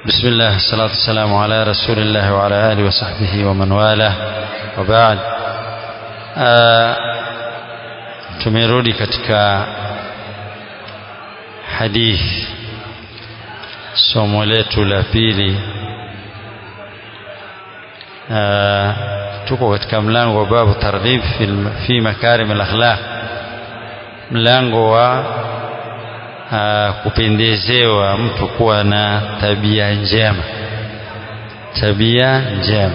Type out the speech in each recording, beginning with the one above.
بسم الله الصلاة والسلام على رسول الله وعلى آله وصحبه ومن والاه وبعد tumerudi katika hadithi somo letu la pili tuko katika mlango wa babu targhib fi, fi makarim al-akhlaq mlango wa uh, kupendezewa mtu kuwa na tabia njema tabia njema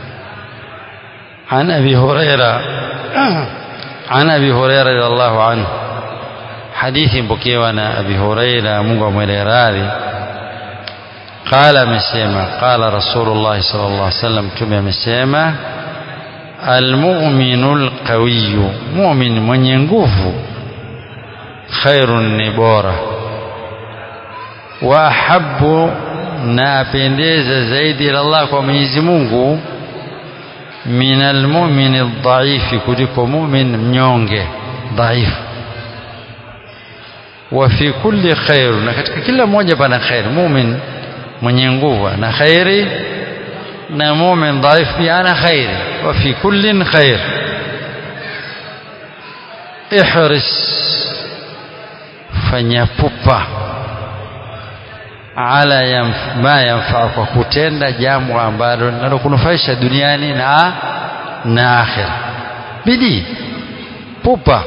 عن أبي هريرة عن أبي هريرة رضي الله عنه حديث بكيوانا أبي هريرة مungu mwele radhi قال amesema قال رسول الله صلى الله عليه وسلم mtume amesema المؤمن القوي مؤمن mwenye nguvu khairun ni bora wa ahabbu na apendeza zaidi ila Allah kwa Mwenyezi Mungu min almu'min adh-dhaifi kuliko mu'min mnyonge dhaifu wa fi kulli khair na katika kila mmoja pana khair mu'min mwenye nguvu na khairi na mu'min dhaifu pia ana khairi wa fi kullin khair ihris fanya pupa ala yamf, ma yanfaa kwa kutenda jambo ambalo linalokunufaisha duniani na na akhira bidii pupa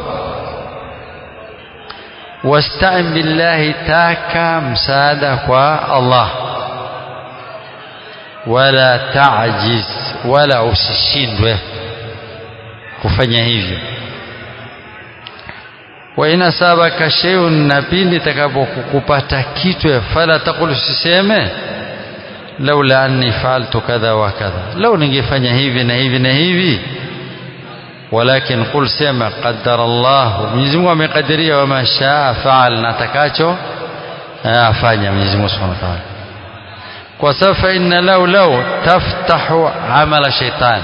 wastain billahi taka msaada kwa Allah wala tajiz wala usishindwe kufanya hivyo wa in asabaka shay'un na pindi takapokupata kitu fala taqul usiseme laula anni fa'altu kadha wa kadha lau ningefanya hivi na hivi na hivi walakin qul sema qaddara Allah Mwenyezi Mungu amekadiria wa mashaa faal na takacho afanya Mwenyezi Mungu Subhanahu wa Ta'ala kwa safa inna lau lau taftahu amala shaitan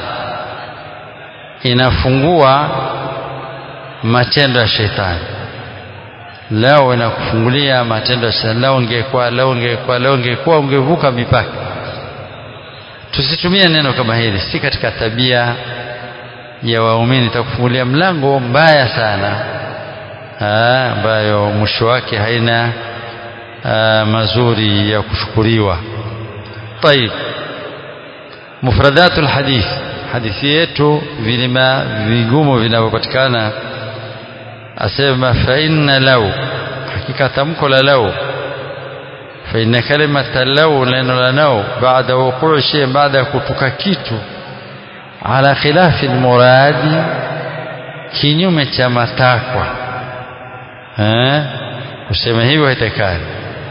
inafungua matendo ya shetani leo inakufungulia matendo ya shetani leo ungekuwa leo ungekuwa leo ungekuwa ungevuka mipaka tusitumie neno kama hili si katika tabia ya waumini itakufungulia mlango mbaya sana ambayo mwisho wake haina aa, mazuri ya kushukuriwa طيب مفردات الحديث hadithi yetu vilima vigumu vinavyopatikana asema fa inna law hakika tamko la law fa inna kalimata law neno la law baada wuquu shay baada ya kutuka kitu ala khilafi almuradi kinyume cha matakwa eh kusema hivyo haitakani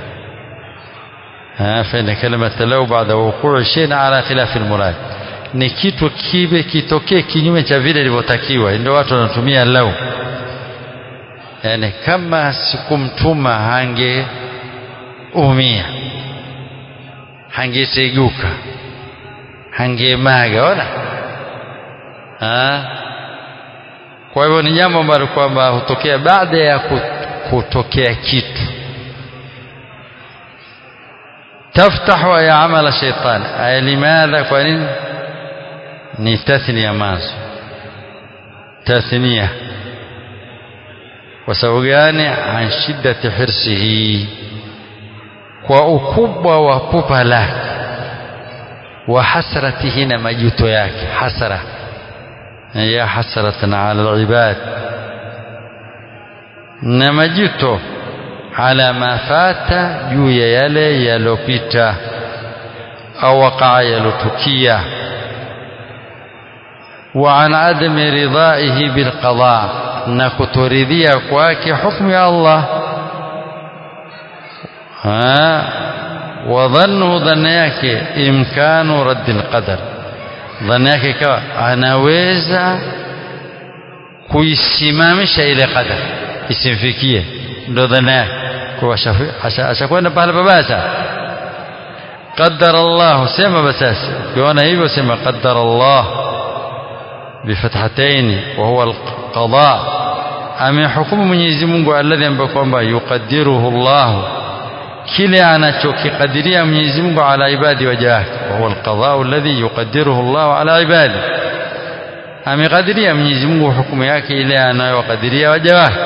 fa inna kalimata law baada wuquu shay ala khilafi almuradi ni kitu kibe kitokee kinyume cha vile ilivyotakiwa ndio watu wanatumia lau yani kama sikumtuma hange umia hangeteguka hangemaga ona ha? kwa hivyo ni jambo ambalo kwamba hutokea baada ya kutokea kitu taftahu ya amala shaitan aya limadha kwa nini ni tathnia mazo tathnia kwa sababu gani an shiddati hirsihi kwa ukubwa wa pupa lake wa hasratihi na majuto yake hasara ya hasratan ala alibad na majuto ala ma fata juu ya yale yalopita au wakaa yalotukia وعن عدم رضائه بالقضاء نكترضيا كواكي حكم يا الله ها وظنه ظن yake imkanu radd alqadar dhanni yake ikawa anaweza kuisimamisha ile qadar isimfikie ndo dhanni yake kwa ashakwenda pale pabaya قدر الله سema basasi ukiona hivyo sema قدر الله بفتحتين وهو القضاء amehukumu Mwenyezi Mungu alladhi ambaye kwamba yukadiruhu Allah kile anachokikadiria Mwenyezi Mungu ala ibadi waja wake wa huwa alqadha alladhi yuqaddiruhu Allah ala ibadi amekadiria Mwenyezi Mungu hukumu yake ile anayowakadiria waja wake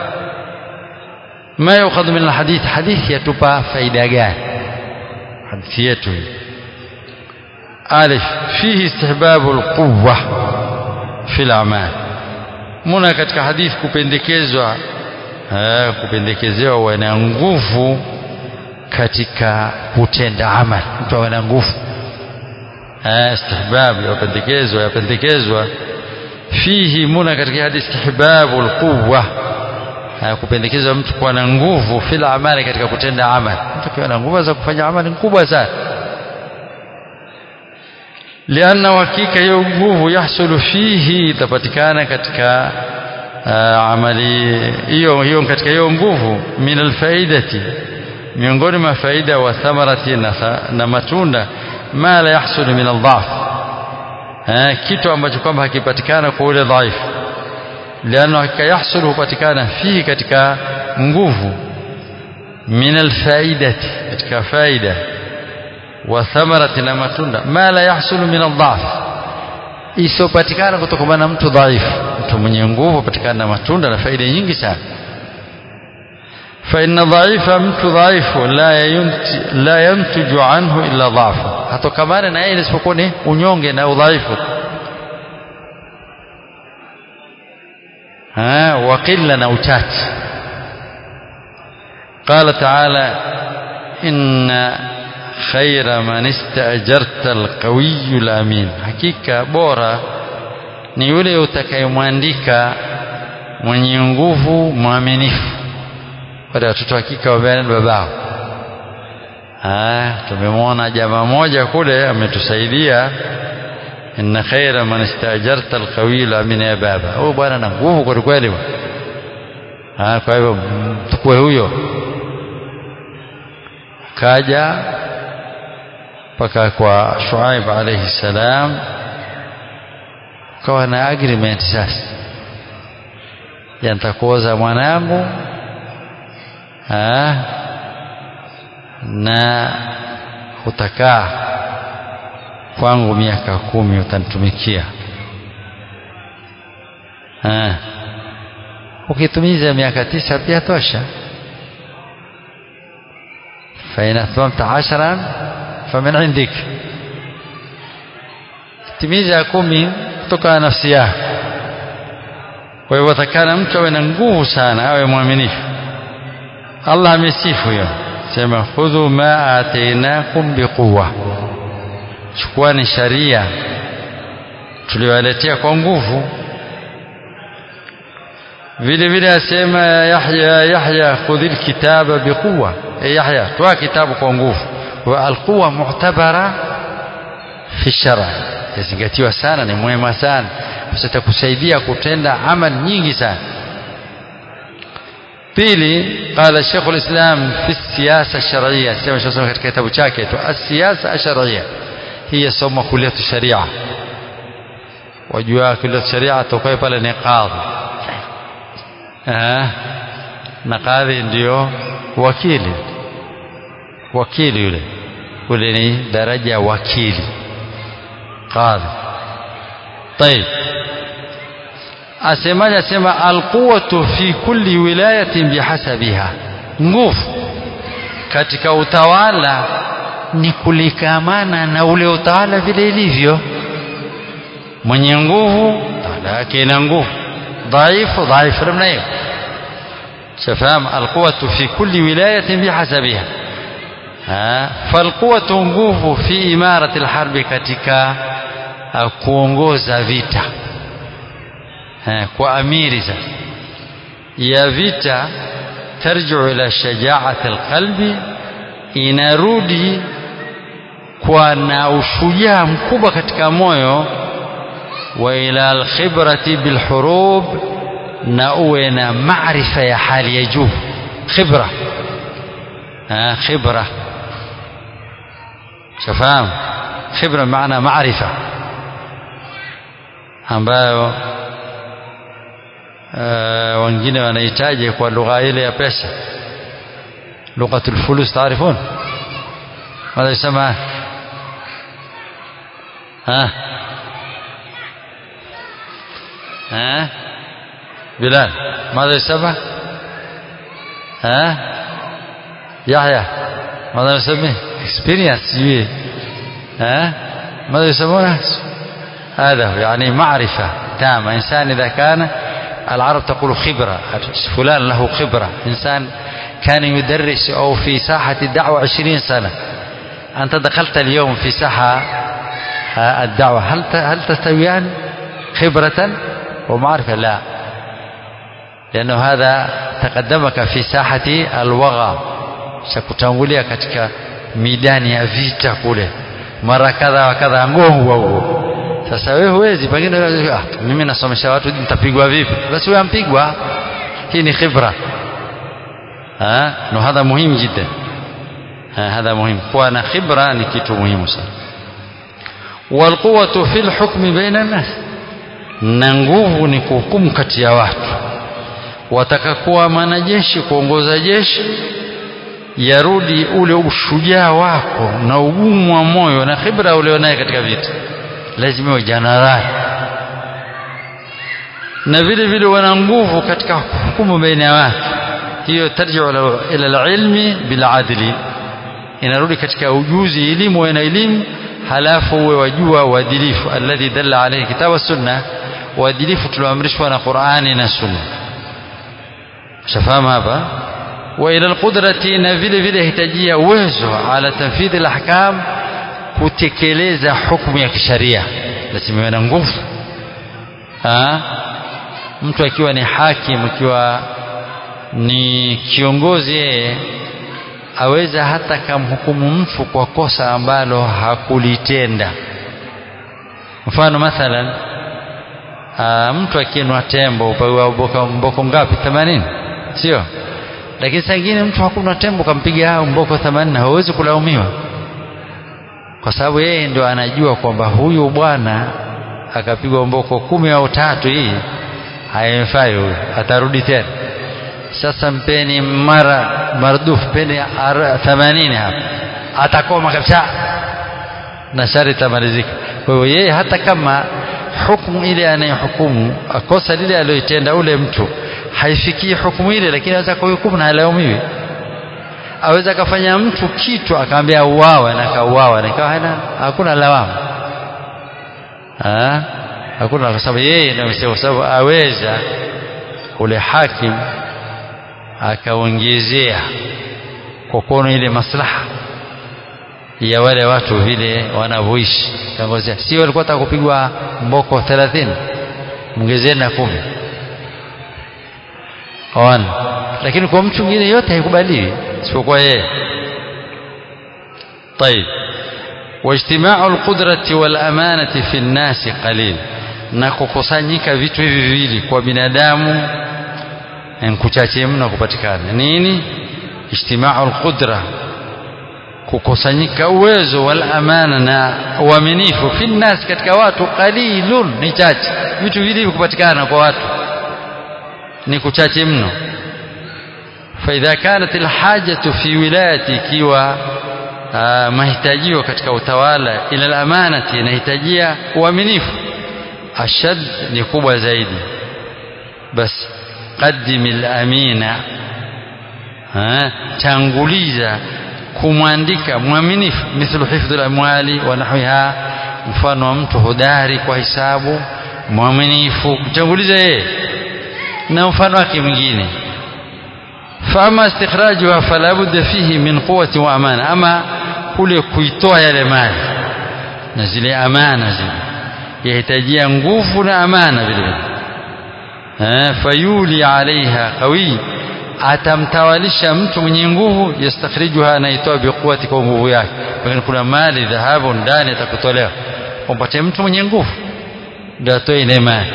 ما يؤخذ من الحديث حديث يتبع فائدة gani hadithi yetu hii alif fihi istihbabu alquwwa fi al-a'mal muna katika hadithi kupendekezwa eh, kupendekezewa wana nguvu katika kutenda amali mtu awe na nguvu eh, istihbab yapendekezwa yapendekezwa fihi muna katika hadithi istihbabu alquwwa kupendekezwa mtu kuwa na nguvu fil amali katika kutenda amali mtu akiwa na nguvu za kufanya amali kubwa sana lianna hakika hiyo nguvu yahsulu fihi itapatikana katika uh, amali hiyo hiyo katika hiyo nguvu min alfaidati miongoni mwa faida wa thamarati na, na matunda ma la yahsulu min aldhaf kitu ambacho kwamba hakipatikana kwa ule dhaifu lianna hakika yahsulu hupatikana fihi katika nguvu min alfaidati katika faida wa thamarati na matunda ma la yahsulu min aldhaf isiopatikana kutokana na mtu dhaifu mtu mwenye nguvu patikana na matunda na faida nyingi sana فإن ضعيف mtu dhaifu la yunti la yantuju anhu illa dhafu hatokamana na yeye isipokuwa ni unyonge na udhaifu ها وقلة أو تات قال تعالى إن خير من استأجرت القوي الأمين حقيقة بورا ni yule utakayemwandika mwenye nguvu mwaminifu wale watoto hakika wabeana babao tumemwona jamaa moja kule ametusaidia inna khaira man istajarta alqawiyyu amin ya baba huyu bwana na nguvu kwa kweli ah kwa hivyo mtukue huyo kaja mpaka kwa Shuaib alayhi salam kawa na agreement sasa yantakuoza mwanangu ah na utakaa kwangu miaka kumi utanitumikia ukitumiza miaka tisa pia tosha fain atmamta ashran famin indik timiza kumi kutoka nafsi yako kwa hivyo takana mtu awe na nguvu sana awe mwaminifu Allah amesifu hiyo sema khudhu ma atainakum biquwa chukuani sharia tuliwaletea kwa nguvu vile vile asema Yahya Yahya khudhil kitaba biquwa e Yahya toa kitabu kwa nguvu wa alquwa mu'tabara fi shar'a yazingatiwa sana ni mwema sana itakusaidia kutenda amal nyingi sana pili qala Sheikh al-Islam fi siyasa ash-shar'iyya sema Sheikh katika kitabu chake tu as-siyasa ash-shar'iyya hii somo kulia sharia wajua kulia sharia tokae pale ni qadhi eh na qadhi ndio wakili wakili yule yule ni daraja wakili qadhi طيب asemaje asema alquwatu fi kulli wilayatin bihasabiha nguvu katika utawala ni kulikamana na ule utawala vile ilivyo mwenye nguvu tawala yake ina nguvu dhaifu dhaifu namna hiyo shafahamu alquwatu fi kulli wilayatin bihasabiha falquwatu nguvu fi imarati alharbi katika kuongoza vita kwa amiri sasa ya vita tarjiu ila shajaati alqalbi inarudi kwa na ushujaa mkubwa katika moyo wa ila alkhibrati bilhurub na uwe na maarifa ya hali ya juu khibra khibra shafahamu khibra maana maarifa ambayo uh, wengine wanahitaji kwa lugha ile ya pesa لغة الفلوس تعرفون ماذا يسمى ها ها بلال ماذا يسمى ها يحيى ماذا نسميه experience جوي ها ماذا يسمونه هذا هو يعني معرفة تامة إنسان إذا كان العرب تقول خبرة فلان له خبرة إنسان كان يدرس أو في ساحة الدعوة عشرين سنة أنت دخلت اليوم في ساحة الدعوة هل هل تستويان خبرة ومعرفة لا لأنه هذا تقدمك في ساحة الوغى shakutangulia katika midani ya vita kule mara kadha wa kadha ngongwa huo sasa wewe huwezi pengine ah, mimi nasomesha watu nitapigwa vipi basi wewe ampigwa hii ni khibra ha no hadha muhimu jiddan ha hadha muhimu kuwa na khibra ni kitu muhimu sana walquwatu fil hukmi baina nas na nguvu ni kuhukumu kati ya watu wataka kuwa mwanajeshi kuongoza jeshi yarudi ule ushujaa wako na ugumu wa moyo na khibra ulionaye katika vita lazima uwe jenerali na vile vile wana nguvu katika hukumu baina ya watu hiyo tarjiu ila alilmi biladli inarudi katika ujuzi elimu na elimu halafu uwe wajua uadilifu alladhi dalla alayhi kitabu sunna uadilifu tulioamrishwa na Qur'ani na sunna shafahamu hapa wa ila alqudrati na vile vile hitajia uwezo ala tanfidhi alahkam kutekeleza hukumu ya kisharia lazima iwe na nguvu mtu akiwa ni hakim akiwa ni kiongozi yeye aweza hata kamhukumu mtu kwa kosa ambalo hakulitenda mfano mathalan aa, mtu akinwa tembo upawa mboko, mboko ngapi 80 sio lakini saa ingine mtu hakunwa tembo kampiga mboko 80 hawezi kulaumiwa kwa sababu yeye ndio anajua kwamba huyu bwana akapigwa mboko kumi au tatu hii haimfai huyu atarudi tena sasa mpeni mara mardufu peni 80 hapa atakoma kabisa na shari tamalizika kwa hiyo yeye hata kama hukumu ile anayehukumu kosa lile aliyoitenda ule mtu haifikii hukumu ile lakini aweza kuhukumu na halaumiwi aweza akafanya mtu kitu akaambia uawa na kauawa na ikawa hana hakuna lawama ha? hakuna kwa sababu yeye ndio kwa sababu aweza ule hakim akaongezea kwa kuona ile maslaha ya wale watu vile wanavyoishi kangozea si walikuwa taka kupigwa mboko 30 mngezeni na kumi ona lakini kwa mtu mwingine yote haikubaliwi isipokuwa yeye طيب واجتماع القدرة والأمانة في الناس قليل na kukusanyika vitu hivi viwili kwa binadamu nkuchache mno kupatikana nini ijtimau alqudra kukusanyika uwezo wal amana na uaminifu fi nnas katika watu qalilun ni chache vitu vile kupatikana kwa watu ni kuchache mno فإذا كانت الحاجة في ولاية ikiwa mahitajio katika utawala ila al-amanati inahitajia uaminifu ashad ni kubwa zaidi basi qadim al-amina tanguliza kumwandika mwaminifu mithlu hifdhu al-amwali wa nahwiha mfano wa mtu hodari kwa hisabu mwaminifu kutanguliza yeye na mfano wake mwingine فأما استخراجها فلا بد فيه من قوة وأمانة أما kule kuitoa yale mali na zile amana zile yahitajia nguvu na amana vile vile fayuli alaiha qawi atamtawalisha mtu mwenye nguvu yastakhrijuha anaitoa biquwati kwa nguvu yake pengine kuna mali dhahabu ndani atakutolewa umpate mtu mwenye nguvu ndio atoe ile mali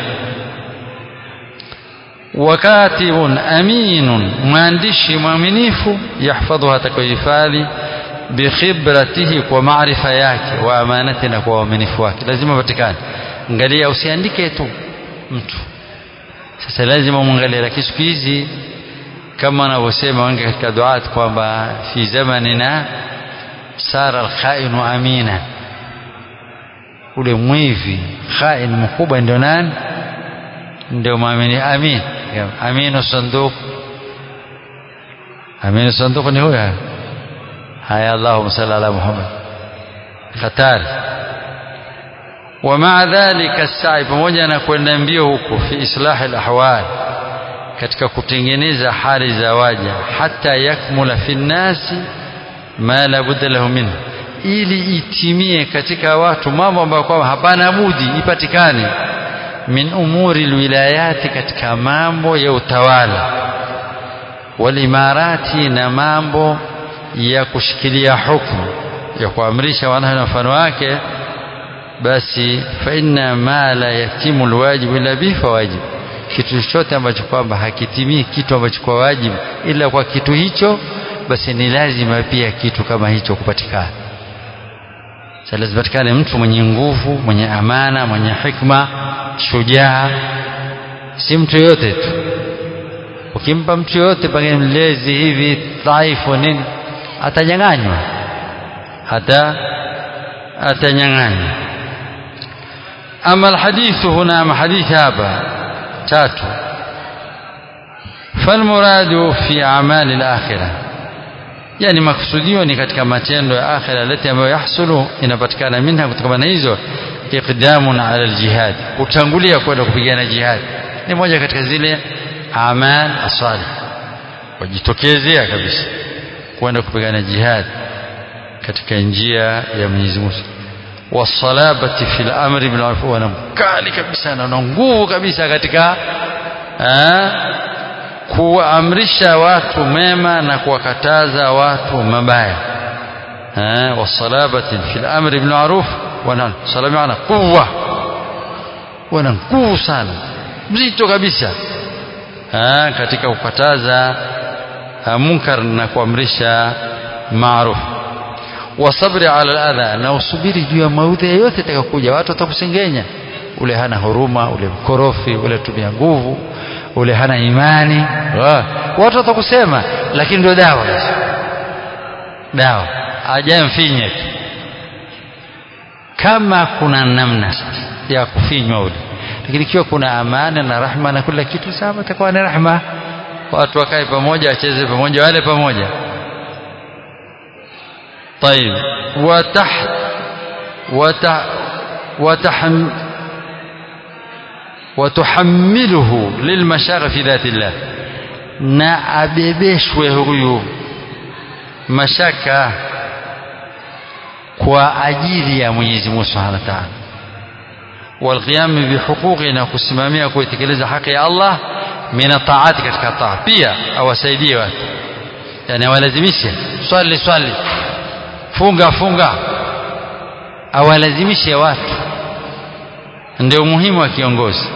wakatibun aminun mwandishi mwaminifu yahfadhuha atakuhifadhi bikhibratihi kwa maarifa yake wa amanati na kwa uaminifu wake lazima patikane angalia usiandike tu mtu sasa lazima muangalie lakini siku hizi kama wanavyosema wengi katika duat kwamba fi zamanina sara alkhainu amina ule mwivi khain mkubwa ndio nani ndio mwamini amin aminu sanduk aminu sanduk ni huyo haya allahumma salli ala muhammad hatari ومع ذلك السعي pamoja na kwenda mbio huko fi islah alahwal katika kutengeneza hali za waja hata yakmula fi nnasi ma la budda lahu minhu ili itimie katika watu mambo ambayo kwamba hapana budi ipatikane min umuri alwilayati katika mambo ya utawala walimarati na mambo ya kushikilia hukumu ya kuamrisha wanawe na mfano wake basi fa inna ma la yatimu alwajibu illa bihi fawajib kitu chochote ambacho kwamba hakitimii kitu ambacho kwa wajibu ila kwa kitu hicho basi ni lazima pia kitu kama hicho kupatikana sasa lazima patikane mtu mwenye nguvu mwenye amana mwenye hikma shujaa si mtu yote tu ukimpa mtu yote pengine mlezi hivi dhaifu nini atanyang'anywa hata atanyang'anywa ama alhadithu huna ama hadithi hapa tatu falmuradu fi amali alakhirah yani maksudio ni katika matendo ya akhira lati ambayo yahsulu inapatikana minha kutokana na hizo iqdamun ala aljihad kutangulia kwenda kupigana jihad ni moja katika zile amal asalih wajitokezea kabisa kwenda kupigana jihad katika njia ya Mwenyezi Mungu wasalabati fil amri bil ma'ruf wa mkali kabisa na nguvu kabisa katika kuamrisha watu mema na kuwakataza watu mabaya wasalabati fil amri bil ma'ruf wa salama quwwa wana nguvu sana mzito kabisa katika kukataza munkar na kuamrisha maaruf wasabri ala aladha na usubiri juu ya maudhi yote atakayokuja watu watakusengenya ule hana huruma ule mkorofi ule tumia nguvu ule hana imani watu watakusema lakini ndio dawa dawa ajamfinye tu kama kuna namna sasa ya kufinywa ule lakini ikiwa kuna amana na rahma na kila kitu sawa itakuwa ni rahma watu wakae pamoja wacheze pamoja wale pamoja طيب وتحت وتح وتحم وتحمله للمشاغل في ذات الله na abebeshwe huyu mashaka kwa ajili ya Mwenyezi Mungu Subhanahu wa Ta'ala والقيام بحقوقه na kusimamia kuitekeleza haki ya Allah min taati katika taa pia awasaidie watu yani awalazimishe swali swali funga funga awalazimishe watu ndio muhimu wa kiongozi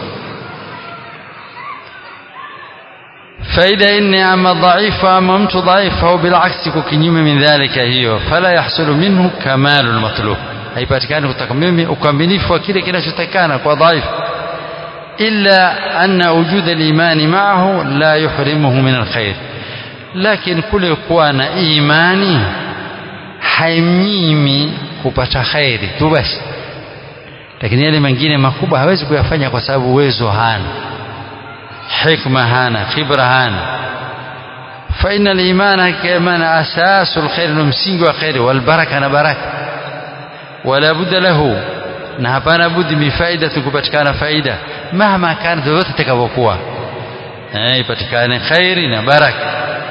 faida inni ama dhaifu ama mtu dhaifu au bilaksi kukinyume min dhalika hiyo fala yahsulu minhu kamalu lmatlub haipatikani kutoka mimi ukamilifu wa kile kinachotakikana kwa dhaifu illa anna wujuda limani maahu la yuhrimuhu min alkhair lakini kule kuwa na imani haimnyimi kupata khairi tu basi lakini yale mengine makubwa hawezi kuyafanya kwa sababu uwezo hana hikma hana khibra hana فإن الإيمان كمان أساس الخير نمسينج وخير والبركة نبركة ولا بد له نهبان بد من فائدة كبتكان فائدة مهما كانت ذات تكوكوا يبتكان خير نبركة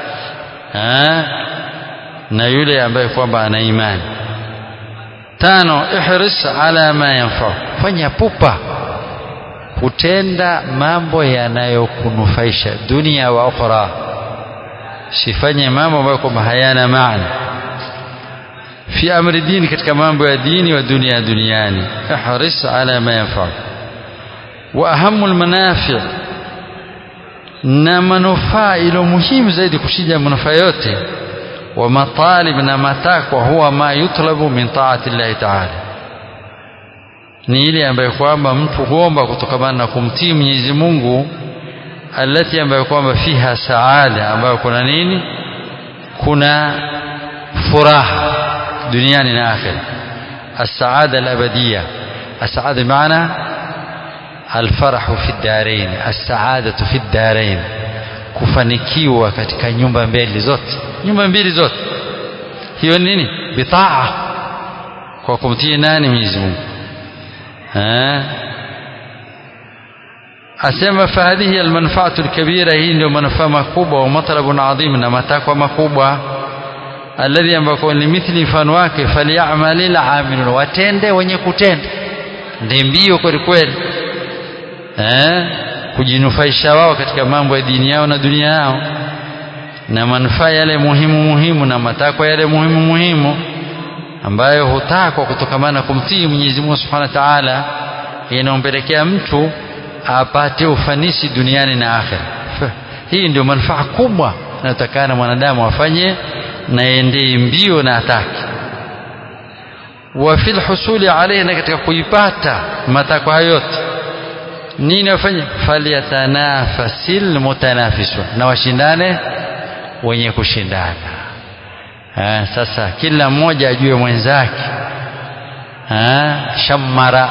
na yule ambaye kwamba ana imani tano ihris ala ma yanfau fanya pupa kutenda mambo yanayokunufaisha dunia wa ukhra sifanye mambo ambayo kwamba hayana maana fi amri dini katika mambo ya dini wa dunia duniani ihris ala ma yanfau wa ahamu almanafi na manufaa ilo muhimu zaidi kushinda manufaa yote wa matalib na matakwa huwa ma yutlabu min taati llahi taala ni ile ambayo kwamba mtu huomba kutokamana na kumtii Mwenyezi Mungu alati ambayo kwamba fiha saada ambayo kuna nini kuna furaha duniani na akhira السعادة الأبدية السعادة بمعنى الفرح في الدارين السعادة في الدارين kufanikiwa katika nyumba mbili zote nyumba mbili zote hiyo nini bitaa kwa kumtii nani Mwenyezi Mungu asema fahadhihi almanfaatu alkabira hii ndio manufaa makubwa wa matlabun adhim na matakwa makubwa alladhi ambako ni mithli mfano wake falyamalil amilun watende wenye kutenda ndi mbio kweli kweli eh kujinufaisha wao katika mambo ya dini yao na dunia yao na manufaa yale muhimu muhimu na matakwa yale muhimu muhimu ambayo hutakwa kutokamana na kumtii Mwenyezi Mungu Subhanahu wa Ta'ala inaompelekea mtu apate ufanisi duniani na akhera hii ndio manufaa kubwa inayotakana mwanadamu afanye na endee mbio na atake wa fil husuli alayhi na katika kuipata matakwa hayo yote nini afanye falyatanafasil mutanafisun na washindane wenye kushindana ha, sasa kila mmoja ajue mwenzake shammara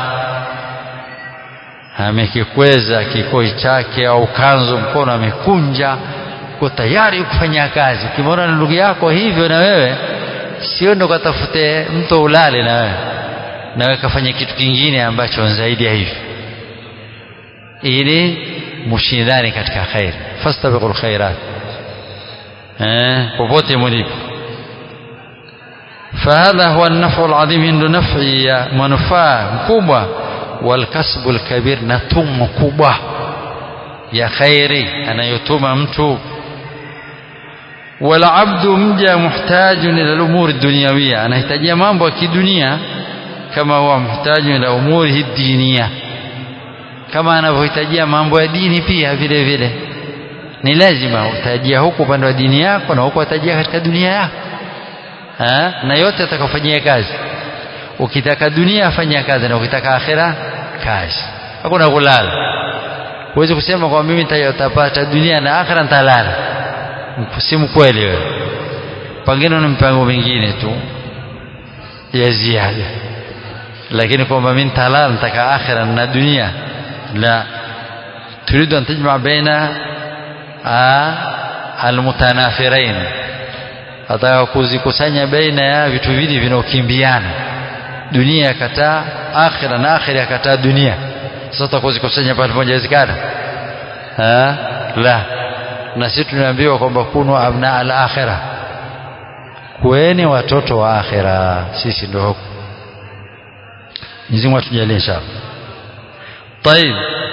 amekikweza kikoi chake au kanzu mkono amekunja uko tayari kufanya kazi ukimwona na ndugu yako hivyo na wewe sio ndo katafute mto ulale na wewe na wewe kafanya kitu kingine ambacho zaidi ya hivyo ili mshindane katika khair fastabiqul khairat eh popote mlipo فهذا هو النفع العظيم عنده نفع يا منفعه مكبوه والكسب الكبير نتم مكبوه يا خيري anayotuma mtu والعبد مجا محتاج الى الامور الدنيويه anahitaji mambo ya kidunia kama huwa muhtaji ila umuri diniya kama anavyohitajia mambo ya dini pia vile vile ni lazima utajia huku upande wa dini yako na huku utajia katika dunia yako ha? na yote atakofanyia kazi ukitaka dunia afanyia kazi na ukitaka akhira kazi hakuna kulala huwezi kusema kwa mimi nitapata dunia na akhira nitalala si mkweli wewe pengine ni mpango mingine tu ya ziada lakini kwamba mimi nitalala nitaka akhira na dunia la تريد أن تجمع بين المتنافرين ataka kuzikusanya baina ya vitu vili vinaokimbiana dunia yakataa akhira na akhira yakataa dunia sasa kuzikusanya pale moja wezekana la na sisi tunaambiwa kwamba kunu abna al akhira kueni watoto wa akhira sisi ndio huko Mwenyezi Mungu atujalie inshallah طيب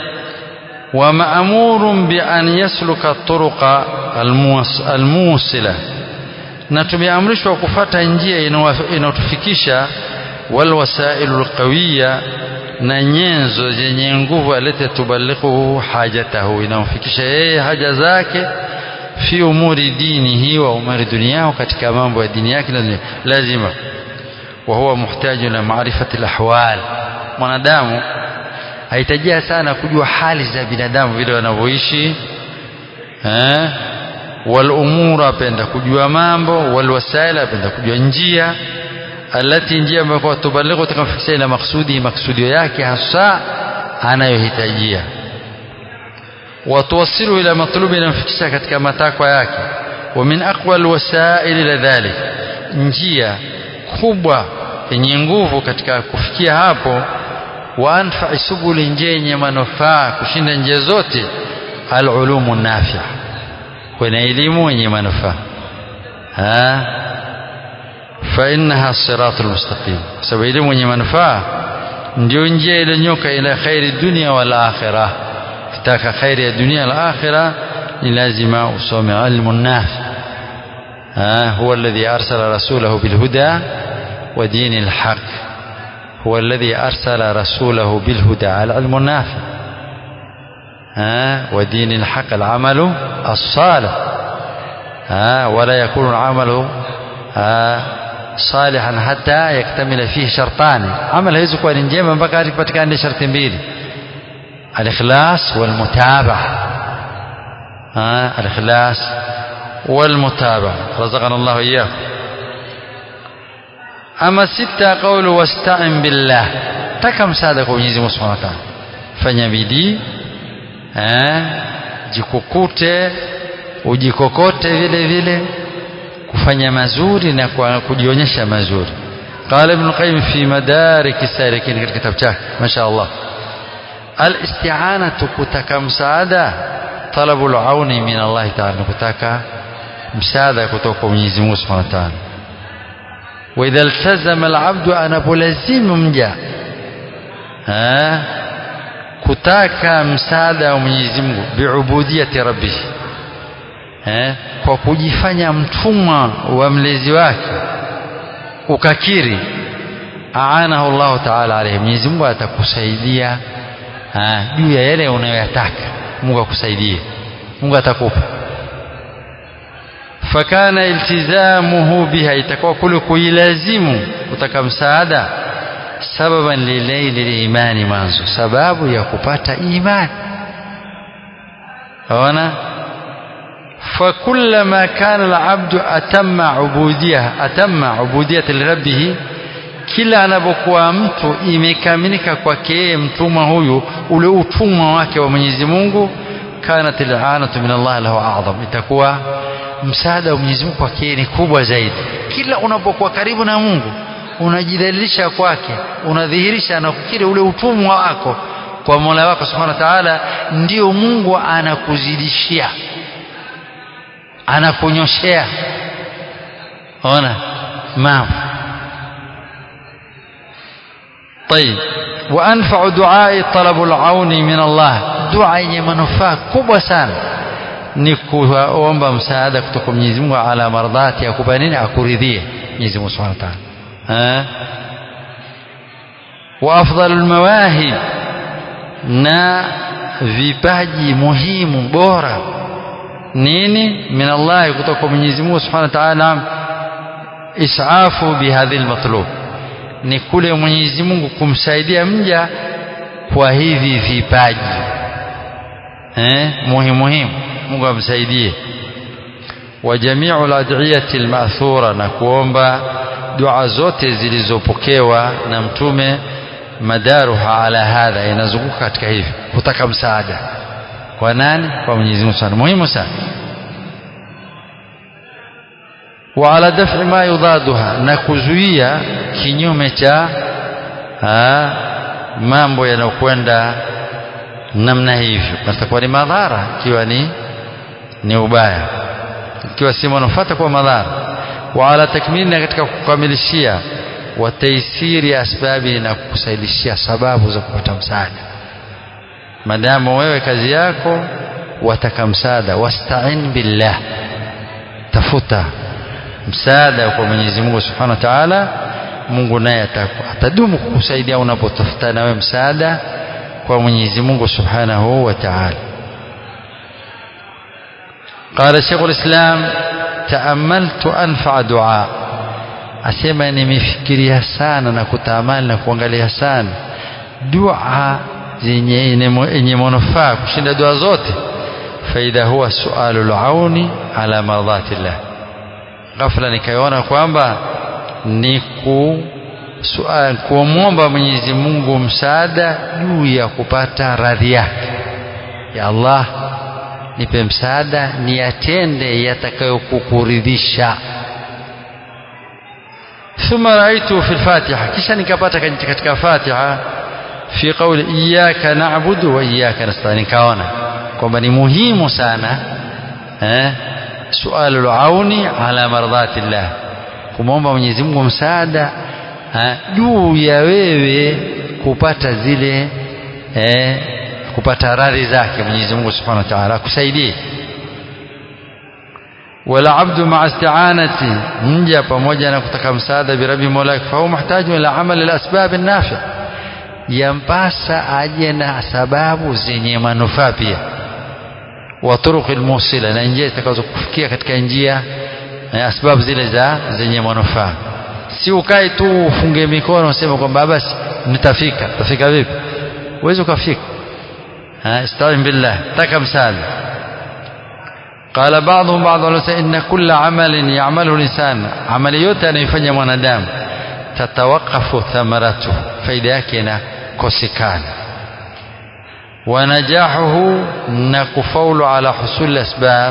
ومأمور بأن يسلك الطرق الموصلة na tumeamrishwa kufata njia inayotufikisha wal wasailu alqawiya na nyenzo zenye nguvu alete tubalighu hajatahu inamfikisha yeye haja zake fi umuri dinihi wa umuri duniyahu katika mambo ya dini yake lazima wa huwa muhtaji la maarifati alahwal mwanadamu ahitajia sana kujua hali za binadamu vile wanavyoishi eh والامور apenda kujua mambo walwasaila apenda kujua njia alati njia ambayo kwa tubalighu tukamfikisha ila maksudi maksudio yake hasa anayohitajia watuwasilu ila matlubi inamfikisha katika matakwa yake wa min aqwa alwasail ila dhalik njia kubwa yenye nguvu katika kufikia hapo wa anfa subuli njia yenye manufaa kushinda njia zote alulumu nafi'a kwenye elimu yenye manufaa fa innaha siratul mustaqim sababu elimu yenye manufaa ndio njia iliyonyoka ila khairi dunia wal akhirah kitaka khairi ya dunia na akhirah ni lazima usome ilmu nafi هو الذي أرسل رسوله بالهدى ودين الحق هو الذي أرسل رسوله بالهدى على العلم النافع ها ودين الحق العمل الصالح ها ولا يكون العمل صالحا حتى يكتمل فيه شرطان عمل haiwezi kuwa ni njema mpaka ipatikane sharti mbili الاخلاص والمتابعه الإخلاص والمتابعة رزقنا الله إياكم أما ستة قول واستعن بالله taka msaada kwa Mwenyezi Mungu Subhanahu wa Ta'ala fanya bidii eh jikukute ujikokote vile vile kufanya mazuri na kwa kujionyesha mazuri قال ابن القيم في مدارك السالكين katika kitabu chake mashaallah الاستعانة kutaka msaada طلب العون من الله تعالى kutaka msaada kutoka kwa Mwenyezi Mungu Subhanahu wa Ta'ala وإذا التزم العبد anapolazimu mja kutaka msaada wa Mwenyezi Mungu biubudiyati rabbih kwa kujifanya mtumwa wa mlezi wake ukakiri aanahu Allah ta'ala alayhi Mwenyezi Mungu atakusaidia juu ya yale unayoyataka Mungu akusaidie Mungu atakupa fakana iltizamuhu biha itakuwa kule kuilazimu kutaka msaada sababan lilaili limani mwanzo sababu ya kupata imani ona فكلما كان العبد أتم عبودية أتم عبودية لربه kila anapokuwa mtu imekamilika kwake mtumwa huyu ule utumwa wake wa Mwenyezi Mungu kanat al-anatu min Allah lahu a'zam itakuwa msaada wa Mwenyezi Mungu kwake ni kubwa zaidi kila unapokuwa karibu na Mungu unajidhalilisha kwake unadhihirisha na kukiri ule utumwa wako kwa Mola wako Subhanahu wa Ta'ala ndio Mungu anakuzidishia anakunyoshea ona mambo طيب وأنفع دعاء طلب العون من الله دعاء yenye manufaa kubwa sana ni kuomba msaada kutoka Mwenyezi Mungu ala mardhati akupa nini akuridhie Mwenyezi Mungu Subhanahu wa Ta'ala wa afdalul mawahib na vipaji muhimu bora nini min Allah kutoka kwa Mwenyezi Mungu Subhanahu wa Ta'ala isafu bihadhi almatlub ni kule Mwenyezi Mungu kumsaidia mja kwa hivi vipaji eh muhimu muhimu Mungu amsaidie wa jami'u al-ad'iyati al-ma'thura na kuomba dua zote zilizopokewa na mtume madaruha ala hadha inazunguka katika hivi kutaka msaada kwa nani kwa Mwenyezi Mungu sana muhimu sana wa ala daf'i ma yudaduha na kuzuia kinyume cha mambo yanayokwenda namna hivyo atakuwa ni madhara ikiwa ni ni ubaya ikiwa si manufaa kwa madhara wa ala takmili na katika kukamilishia wa taisiri asbabi na kukusaidishia sababu za kupata msaada madamu wewe kazi yako wataka msaada wasta'in billah tafuta msaada kwa Mwenyezi Mungu Subhanahu wa Ta'ala Mungu naye atadumu kukusaidia unapotafuta nawe msaada kwa Mwenyezi Mungu Subhanahu wa Ta'ala قال شيخ الإسلام تأملت أنفع دعاء asema nimefikiria sana na kutamani na kuangalia sana dua zenye yenye manufaa kushinda dua zote faida huwa sualu launi ala mardhatillah ghafla nikaiona kwamba ni ku kumwomba Mwenyezi Mungu msaada juu ya kupata radhi yake ya Allah nipe msaada niyatende yatakayokukuridhisha ثم رأيته في الفاتحة kisha nikapata katika Fatiha fi qawli iyyaka na'budu wa iyyaka nasta'in nikaona kwamba ni muhimu sana eh sualu auni ala mardhati llah kumwomba Mwenyezi Mungu msaada juu ya wewe kupata zile eh, kupata radhi zake Mwenyezi Mungu Subhanahu wa Ta'ala akusaidie wala abdu ma'a isti'anati mja pamoja na kutaka msaada bi rabbi mola fa huwa muhtaji ila amali al-asbab an-nafi' yampasa aje na sababu zenye manufaa pia wa turuq al-musila na njia zitakazokufikia katika njia asbab zile za zenye manufaa si ukae tu ufunge mikono useme kwamba basi nitafika tafika vipi uweze ukafika ista'in billah taka msaada قال بعضهم بعض العلماء إن كل عمل يعمله الإنسان عمل yote anayofanya mwanadamu tatawakafu thamaratu faida yake inakosekana ونجاحه نكفول على حصول الأسباب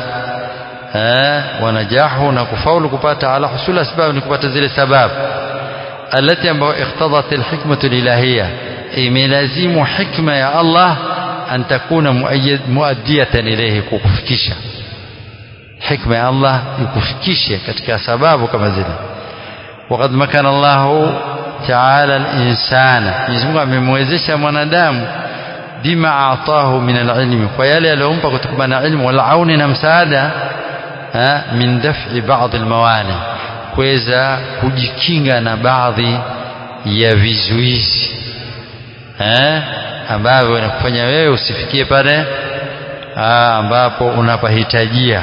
ونجاحه نكفول كباتا على حصول الأسباب نكباتا زي السباب التي اقتضت الحكمة الإلهية إملازم حكمة يا الله أن تكون مؤيد مؤدية إليه كوكفكيشا حكمة يا الله يكفكيشا كتك سباب كما زي وقد مكن الله تعالى الإنسان يزمع من موزيشا منادام bima atahu min alilmi kwa yale aliyompa kutokana na ilmu wal auni na msaada min daf'i ba'd almawani kuweza kujikinga na baadhi ya vizuizi eh ambavyo vinakufanya wewe usifikie pale ambapo unapahitajia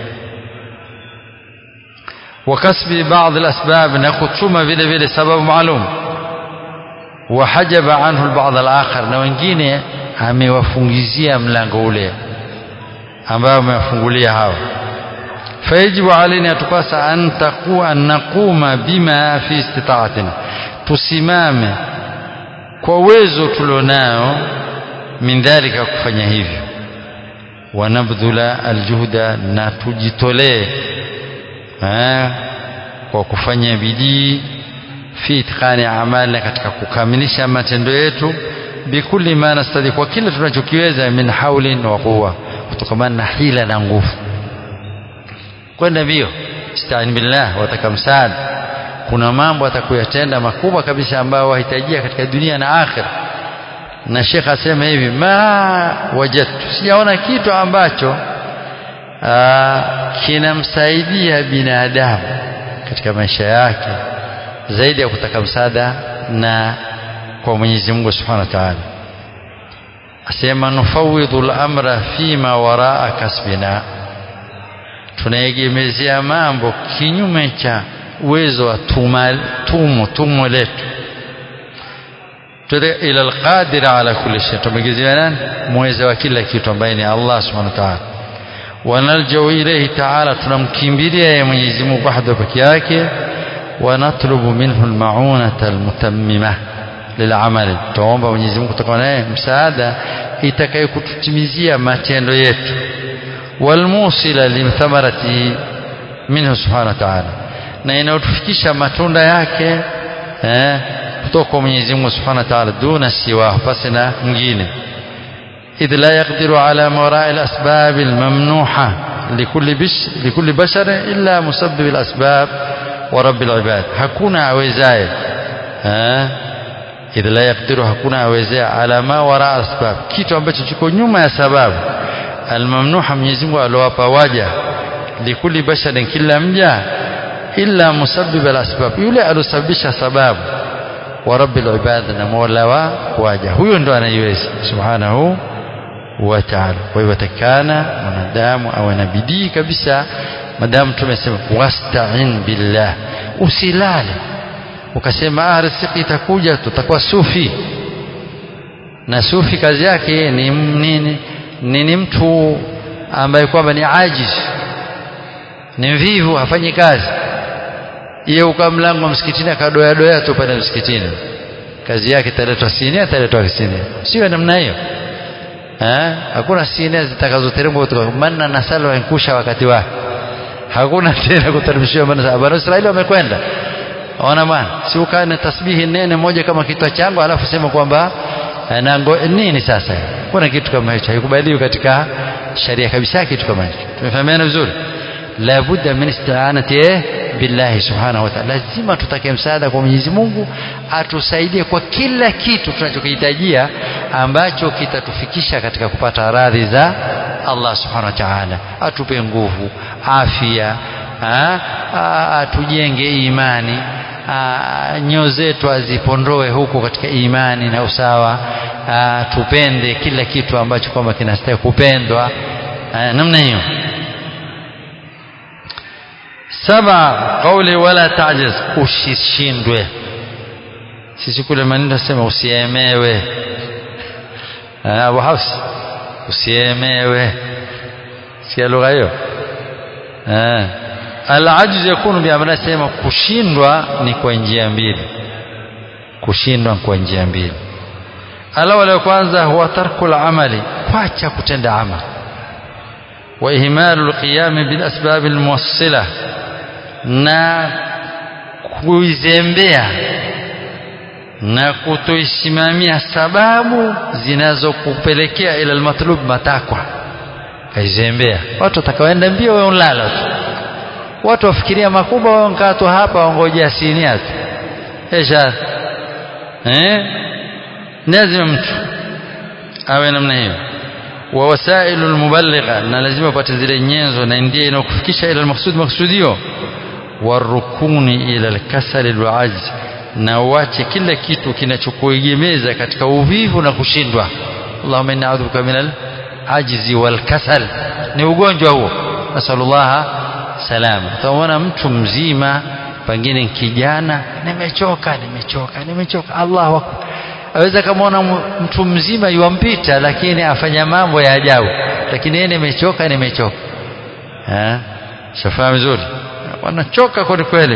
wakasbi baadhi alasbab na kuchuma vile vile sababu maalum wahajaba anhu albadh alakhar na wengine amewafungizia mlango ule ambao amewafungulia hao fayajibu alaina atupasa an taqu an naquma bima fi istitaatina tusimame kwa uwezo tulionao min dhalika kufanya hivyo wanabdhula aljuhda na tujitolee kwa kufanya bidii fi itqani amalina katika kukamilisha matendo yetu bikulli ma nastadi kwa kila tunachokiweza min haulin wa quwa kutokamana na hila na nguvu kwenda mbio istain billah wataka msaada kuna mambo atakuyatenda makubwa kabisa ambayo wahitajia katika dunia na akhira na Sheikh asema hivi ma wajadtu sijaona kitu ambacho kinamsaidia binadamu katika maisha yake zaidi ya kutaka msaada na kwa Mwenyezi Mungu Subhanahu wa Ta'ala asema nufawidhu al-amra fima waraa kasbina tunaegemezea mambo kinyume cha uwezo wa tumo tumo letu ila alqadir ala kulli shay tumegezea nani muweza wa kila kitu ambaye ni Allah subhanahu wa ta'ala wanaljau ilayhi ta'ala tunamkimbilia yeye Mwenyezi Mungu wahdahu peke yake ونطلب منه المعونة المتممة للعمل tuomba Mwenyezi Mungu kutoka naye msaada itakayokututimizia matendo yetu walmusila limthamarati minhu subhanahu wa ta'ala na inayotufikisha matunda yake eh, kutoka kwa Mwenyezi Mungu subhanahu wa ta'ala duna siwa pasi na mwingine إذ لا يقدر على وراء الأسباب الممنوحة لكل, بش لكل بشر إلا مسبب الأسباب ورب العباد hakuna awezaye idh la yaqdiru hakuna awezaye ala ma wara asbab kitu ambacho kiko nyuma ya sababu almamnuha Mwenyezi Mungu aliowapa waja likuli basharin kila mja illa musabbib alasbab yule alosababisha sababu wa rabbil ibad na mola wa waja huyo ndo anaiweza subhanahu wa ta'ala kwa hivyo takana mwanadamu awe na bidii kabisa madamu tumesema wasta'in billah usilale ukasema ah riziki itakuja tutakuwa sufi na sufi kazi yake ni nini ni, ni mtu ambaye kwamba ni ajiz ni mvivu hafanyi kazi yeye uka mlango msikitini akadoya doya tu pale msikitini kazi yake italetwa sinia italetwa sinia sio namna hiyo eh hakuna sinia zitakazoteremka kutoka manna na salwa inkusha wakati wake hakuna tena kutaribishiwa manna bwana Israeli wamekwenda ona bwana si ukae na tasbihi nene moja kama kichwa changu alafu sema kwamba nango nini sasa kuna kitu kama hicho haikubaliwi katika sharia kabisa kitu kama hicho tumefahamiana vizuri la budda min isti'anati billahi subhanahu wa ta'ala lazima tutake msaada kwa Mwenyezi Mungu atusaidie kwa kila kitu tunachokihitajia ambacho kitatufikisha katika kupata radhi za Allah subhanahu wa ta'ala atupe nguvu afya atujenge imani nyoyo zetu azipondoe huko katika imani na usawa aa, tupende kila kitu ambacho kwamba kinastahili kupendwa aa, namna hiyo saba kauli wala tajiz usishindwe sisi kule maneno sema usiemewe Abu Hafs usiemewe sikia lugha hiyo eh alajz yakunu bi amana sema kushindwa ni kwa njia mbili kushindwa kwa njia mbili alawala ya kwanza huwa tarku amali kuacha kutenda amali wa ihmalu alqiyam bil asbab almuwassila na kuizembea na kutoisimamia sababu zinazokupelekea ila almatlub matakwa kaizembea watu watakaoenda mbio wewe unlala tu watu wafikiria makubwa wao nkaa tu hapa wangojea sinia tu esha eh lazima mtu awe namna hiyo wa wasailu almuballigha na lazima upate zile nyenzo na ndiye inakufikisha ila almaqsud maqsudio warukuni ila alkasal alajz na uache kila kitu kinachokuegemeza katika uvivu na kushindwa Allahumma inna a'udhuka min al-ajzi wal kasal ni ugonjwa huo nasallallahu salama utaona mtu mzima pengine kijana nimechoka nimechoka nimechoka Allahu akbar aweza kamaona mtu mzima yuampita lakini afanya mambo ya ajabu lakini yeye nimechoka nimechoka eh shafahamu vizuri wanachoka kweli kweli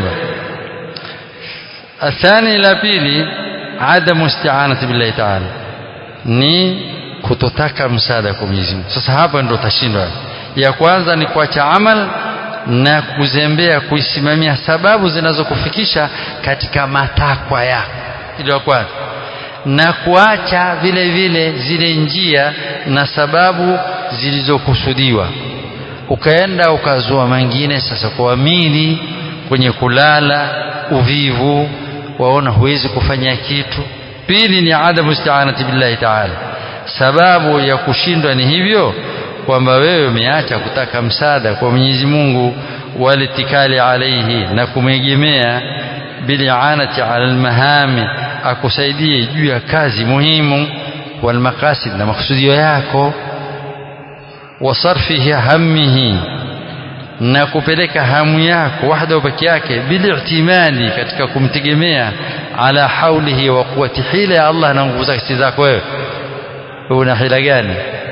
athani la pili adamu isti'anati billahi ta'ala ni kutotaka msaada kwa Mwenyezi Mungu sasa hapa ndio utashindwa ya kwanza ni kuacha amal na kuzembea kuisimamia sababu zinazokufikisha katika matakwa yako hilo la kwanza na kuacha vile vile zile njia na sababu zilizokusudiwa ukaenda ukazua mengine sasa kuamini kwenye kulala uvivu waona huwezi kufanya kitu pili ni adamu isti'anati billahi ta'ala sababu ya kushindwa ni hivyo kwamba wewe umeacha kutaka msaada kwa Mwenyezi Mungu walitikali alaihi na kumegemea bilianati ala almahami akusaidie juu ya kazi muhimu walmaqasid na makusudio yako wasarfihi hammihi na kupeleka hamu yako wahda peke yake bili'timadi katika kumtegemea ala haulihi wa quwwati hila ya Allah na nguvu zake zako wewe una hila gani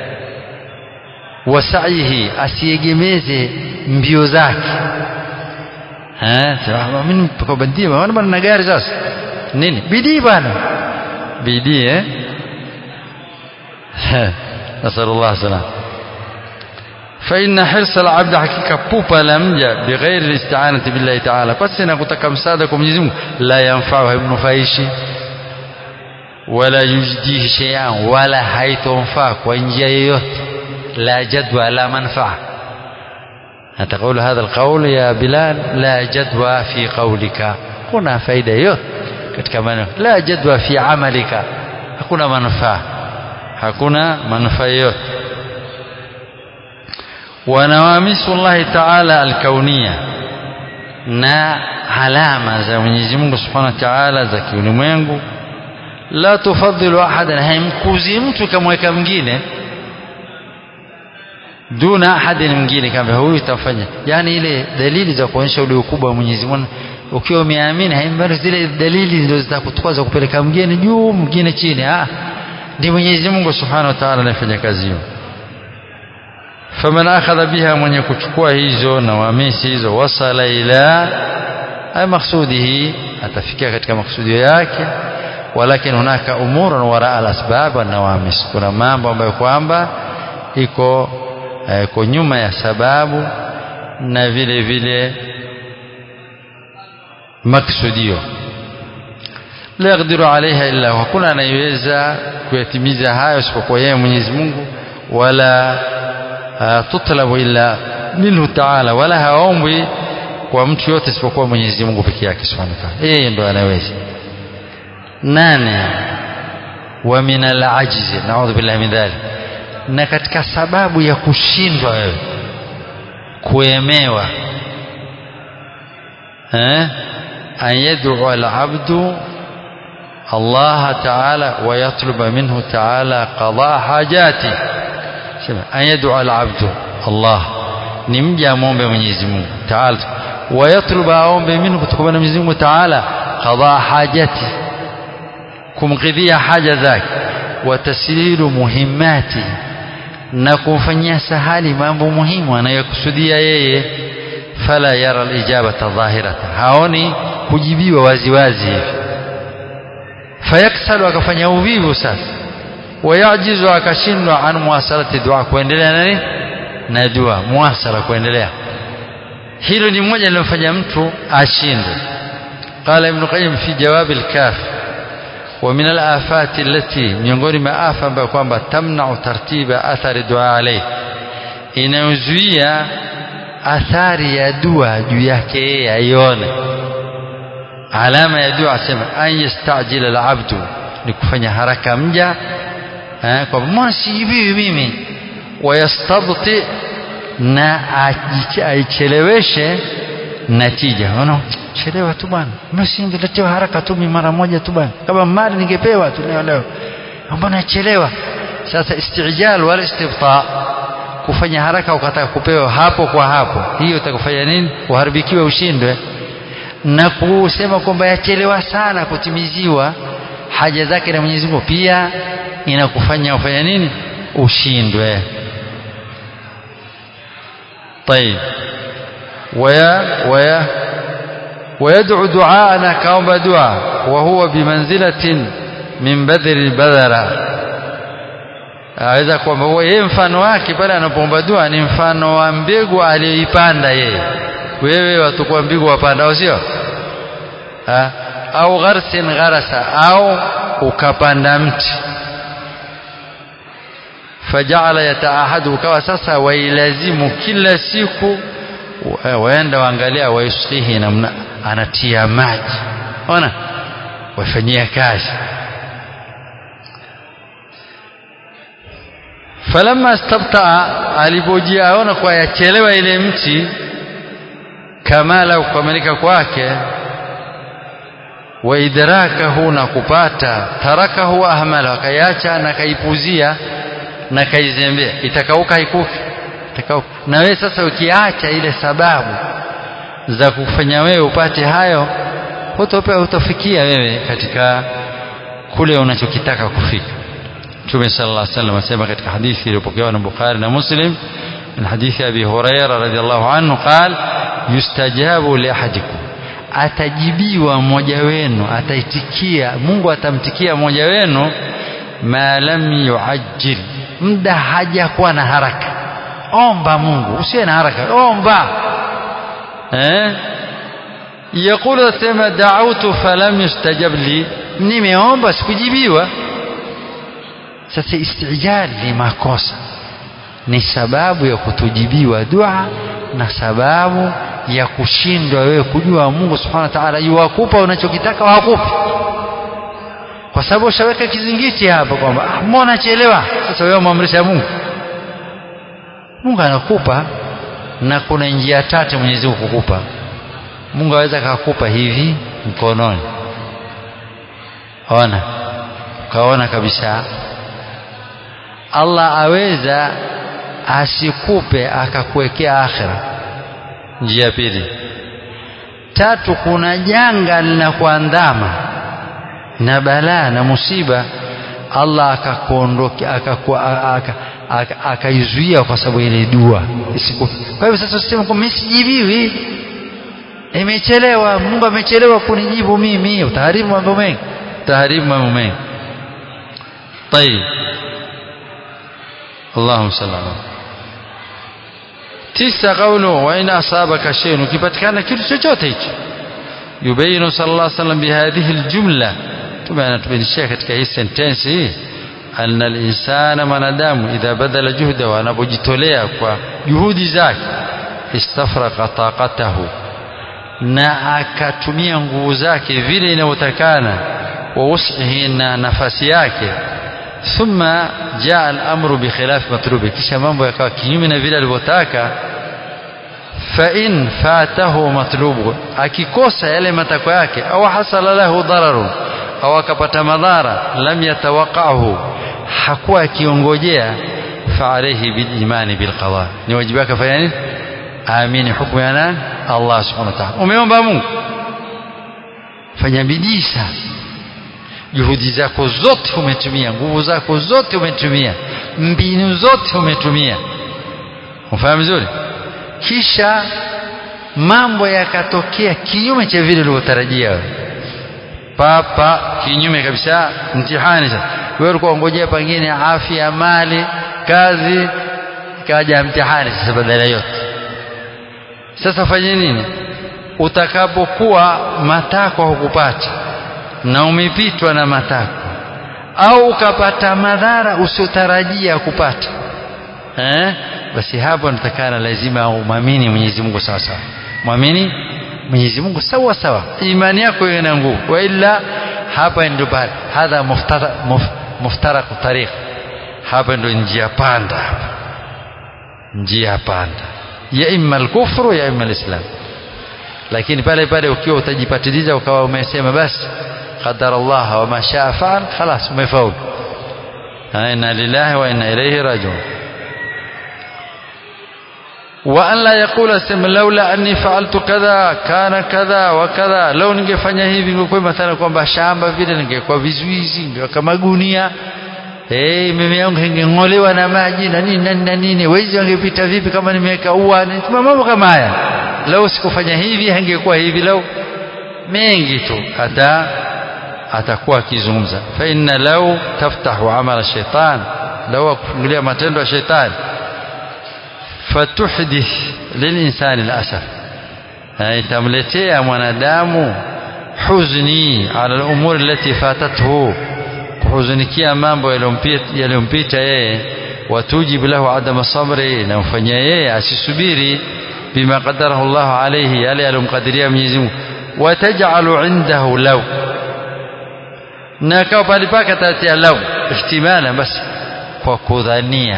wasaihi asiegemeze mbio zake eh mimi kwa bandia maana bana na gari sasa nini bidii bana bidii eh nasallallahu salam فإن حرص العبد حقيقة بوبا لمجا بغير الاستعانة بالله تعالى بس أنا كنت مساعدة مجزم لا ينفعه ابن فايشي ولا يجديه شيئا ولا هيتنفع وإنجا يوت لا جدوى لا منفعة تقول هذا القول يا بلال لا جدوى في قولك هنا فايدة يوت katika maneno la jadwa fi amalika hakuna manufaa hakuna manufaa yote wanawamisu Allah Ta'ala alkaunia na alama za Mwenyezi Mungu Subhanahu wa Ta'ala za kiulimwengu la tufadhilu ahadan haimkuzi mtu kamweka mwingine duna ahadin mwingine kama huyu tafanya yani ile dalili za kuonyesha ule ukubwa wa Mwenyezi Mungu ukiwa umeamini haimbali zile dalili ndio zitakutukwaza kupeleka mgeni juu mwingine chini ah ndi Mwenyezi Mungu Subhanahu wa Ta'ala anafanya kazi hiyo faman akhadha biha mwenye kuchukua hizo na wamisi hizo wasala ila ay maksudihi atafikia katika maksudio yake walakin hunaka umurun wara al-asbab wa nawamis kuna mambo ambayo kwamba iko iko nyuma ya sababu na vile vile maksudio la yaqdiru alaiha illa hakuna anayeweza kuyatimiza hayo isipokuwa yeye Mwenyezi Mungu wala tutlabu illa minhu ta'ala wala haombwi kwa mtu yote isipokuwa Mwenyezi Mungu peke yake Subhanahu wa Ta'ala yeye ndo anaweza nane wa min al-ajz na'udhu billahi min dhalik na katika sababu ya kushindwa wewe kuemewa eh an yad'u al-'abdu Allah Ta'ala wa yatluba minhu Ta'ala qada hajati sema an yad'u al-'abdu Allah ni mja amombe Mwenyezi Mungu Ta'ala wa yatluba aombe minhu kutoka na Mwenyezi Mungu Ta'ala qada hajati kumkidhia haja zake wa taslilu muhimmati na kumfanyia sahali mambo muhimu anayokusudia yeye fala yara alijabata dhahirata haoni kujibiwa waziwazi hivi fayaksalu akafanya uvivu sasa wayajizu akashindwa an muwasalati dua kuendelea nani na dua muwasala kuendelea hilo ni moja linalofanya mtu ashindwe قال ابن قيم في جواب الكاف ومن الآفات التي miongoni mwa afa ambayo kwamba tamnau tartiba athari dua alayhi inayozuia athari ya dua juu yake yeye aione alama ya dua asema an yastajila alabdu ni kufanya haraka mja eh, kwa mbona sijibiwi mimi wayastabti na aicheleweshe natija unaona chelewa tu bwana msingeletewa haraka tu mara moja tu bwana kama mali ningepewa tu leo leo mbona chelewa sasa istijal wala istibta kufanya haraka ukataka kupewa hapo kwa hapo hiyo itakufanya nini uharibikiwe ushindwe na kusema kwamba yachelewa sana kutimiziwa haja zake na Mwenyezi Mungu pia inakufanya ufanya nini ushindwe طيب ويا ويا ويدعو دعاءنا كأوم دعاء وهو بمنزلة من بذر البذرة aweza kwamba yeye mfano wake pale anapoomba dua ni mfano wa mbegu aliyoipanda yeye wewe watakuwa mbegu wapanda au sio au gharsin gharasa au ukapanda mti fajala yataahadu ukawa sasa wailazimu kila siku waenda waangalia waisqihi namna anatia maji ona wafanyia kazi falamma stabtaa alipojiaona kwa yachelewa ile mti kamala kukamilika kwake wa idrakahu na kupata tarakahu ahmala akaiacha na kaipuzia na kaizembea itakauka haikufi itakauka na wewe sasa ukiacha ile sababu za kufanya wewe upate hayo hutopewa utafikia wewe katika kule unachokitaka kufika Mtume sallallahu alaihi wasallam asema katika hadithi iliyopokewa na Bukhari na Muslim من حديث أبي هريرة رضي الله عنه قال يستجاب لأحدكم atajibiwa mmoja wenu ataitikia Mungu atamtikia mmoja wenu ma lam yuajjil muda hajakuwa na haraka omba Mungu usiwe na haraka omba eh yakulu sema da'utu falam yustajab li nimeomba sikujibiwa sasa istijal ni makosa ni sababu ya kutujibiwa dua na sababu ya kushindwa wewe kujua Mungu subhanahu wa ta'ala yuwakupa unachokitaka wakupi kwa sababu ushaweka kizingiti hapa kwamba ah, mbona chelewa sasa wewe muamrisha Mungu Mungu anakupa na kuna njia tatu Mwenyezi Mungu kukupa Mungu aweza akakupa hivi mkononi ona ukaona kabisa Allah aweza asikupe akakuwekea akhira njia pili tatu kuna janga linakuandama na balaa na musiba Allah akakuondokea akaizuia kwa sababu ile dua isikupe kwa hivyo sasa usiseme kwamba mimi sijibiwi imechelewa Mungu amechelewa kunijibu mimi utaharibu mambo mengi utaharibu mambo mengi طيب اللهم صل على tisa qawlu wa in asabaka shay'un ukipatikana kitu chochote hicho yubayinu sallallahu alaihi wasallam bihadhihi aljumla tumeanatubainishia katika hii sentence hii anna alinsana mwanadamu idha badala juhda anapojitolea kwa juhudi zake istafraqa taqatahu na akatumia nguvu zake vile inavyotakana wa wus'ihi na nafasi yake thumma jaa al-amru bi khilaf matlubi kisha mambo yakawa kinyume na vile alivyotaka fa in fatahu matlubu akikosa yale matakwa yake au hasala lahu dararu au akapata madhara lam yatawaqahu hakuwa akiongojea fa alayhi bil imani bil qada ni wajibu wake fanya nini amini hukumu ya nani Allah subhanahu wa ta'ala umeomba Mungu fanya bidii sana juhudi zako zote umetumia nguvu zako zote umetumia mbinu zote umetumia ufahamu vizuri kisha mambo yakatokea kinyume cha vile ulivyotarajia wewe papa kinyume kabisa mtihani sasa wewe ulikuwa ungojea pengine afya mali kazi kaja mtihani sasa badala yote sasa fanye nini utakapokuwa matakwa hukupata na umepitwa na matakwa au ukapata madhara usiotarajia kupata eh? basi hapo natakana lazima umwamini Mwenyezi Mungu sawa sawa mwamini Mwenyezi Mungu sawa sawa imani yako iwe na nguvu wa illa hapa ndio pale hadha muftara muf, muftaraku tariq hapa ndio njia panda njia panda ya imma al-kufru ya imma al-islam lakini pale pale ukiwa utajipatiliza ukawa umesema basi qadar Allah wa ma shaa faal خلاص umefaulu inna lillahi wa inna ilayhi rajiun وأن لا يقول سم لولا أني فعلت كذا كان كذا وكذا لو ningefanya hivi ningekuwa mathalan kwamba shamba vile ningekuwa vizuizi ningekuwa magunia eh mimi yangu ingeng'olewa na maji na nini na nini wezi wangepita vipi kama nimeweka ua mambo kama haya lau sikufanya hivi hangekuwa hivi lau mengi tu hata atakuwa akizungumza fa inna lau taftahu amala shaitan lau akufungulia matendo ya shaitani fatuhdith lilinsani alasaf itamletea mwanadamu huzni ala al-umuri allati fatathu kuhuzunikia mambo yaliyompita yeye watujib lahu adama sabri na mfanyia yeye asisubiri bima qadarahu Allah alayhi yale aliyomkadiria Mwenyezi Mungu wataj'alu indahu law na kwa pale pake atatia law ihtimala basi kwa kudhania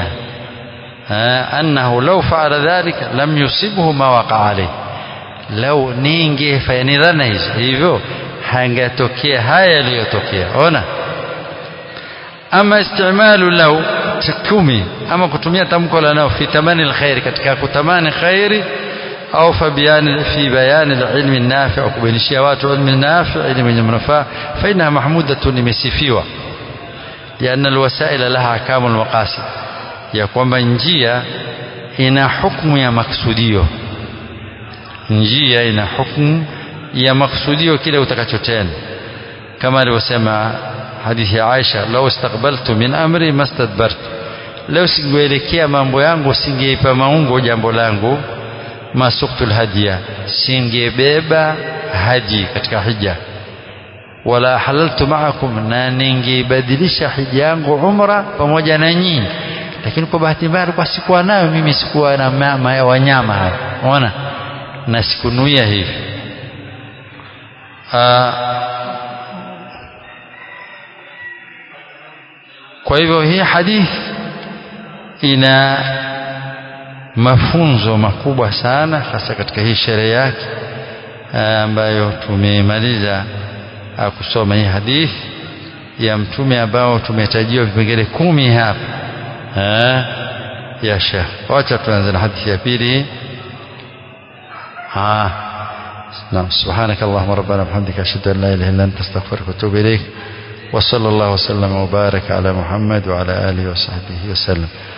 أنه لو فعل ذلك لم يصبه ما وقع عليه لو ninge fanya dhana hizo hivyo hangetokea haya yaliyotokea ona ama istimalu lau kumi ama kutumia tamko la nao fi tamani alkhair katika kutamani khairi au fa bayani fi bayani alilmi nafi au kubainishia watu ilmi nafi ilmu yenye manufaa fa inna mahmudatun imesifiwa لأن الوسائل لها أحكام المقاصد ya kwamba njia ina hukumu ya maksudio njia ina hukumu ya maksudio kile utakachotenda kama alivyosema hadithi ya Aisha lau istaqbaltu min amri mastadbartu leo singeelekea mambo yangu singeipa maungo jambo langu masuktu lhadia singebeba haji katika hija wala halaltu maakum na ningeibadilisha hija yangu umra pamoja na nyinyi lakini kwa bahati mbaya alikuwa sikuwa nayo mimi sikuwa na mama ya wanyama haya unaona na sikunuia hivi kwa hivyo hii hadithi ina mafunzo makubwa sana hasa katika hii sherehe yake ambayo tumemaliza kusoma hii hadithi ya mtume ambao tumetajiwa vipengele kumi hapa ya Sheikh wacha tuanze na hadithi ya pili ah نعم سبحانك اللهم ربنا وبحمدك أشهد أن لا إله إلا أنت أستغفرك وأتوب إليك وصلى الله وسلم وبارك على محمد وعلى آله وصحبه وسلم